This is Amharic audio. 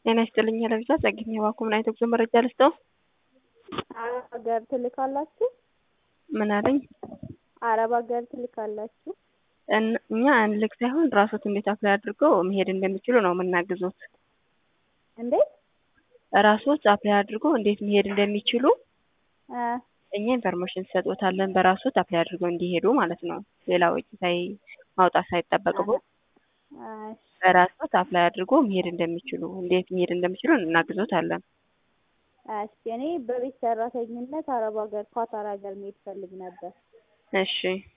ጤና ይስጥልኝ ለብዛ ጸግኝ የባኩ ምን አይነት ጉዞ መረጃ ልስጠው? አረብ ሀገር ትልካላችሁ? ምን አለኝ? አረብ ሀገር ትልካላችሁ? እን- እኛ አንልክ ሳይሆን ራሶት እንዴት አፕላይ አድርገው መሄድ እንደሚችሉ ነው የምናግዞት። እንዴት ራሶት አፕላይ አድርገው እንዴት መሄድ እንደሚችሉ እ እኛ ኢንፎርሜሽን እንሰጦታለን። በራሶት አፕላይ አድርገው እንዲሄዱ ማለት ነው። ሌላ ወጪ ሳይ ማውጣት ሳይጠበቅቦት እሺ፣ በራሶት አፕላይ አድርጎ መሄድ እንደሚችሉ እንዴት መሄድ እንደሚችሉ እናግዞታለን። እሺ። እኔ በቤት ሰራተኝነት አረብ ሀገር ኳታር ሀገር መሄድ ፈልግ ነበር። እሺ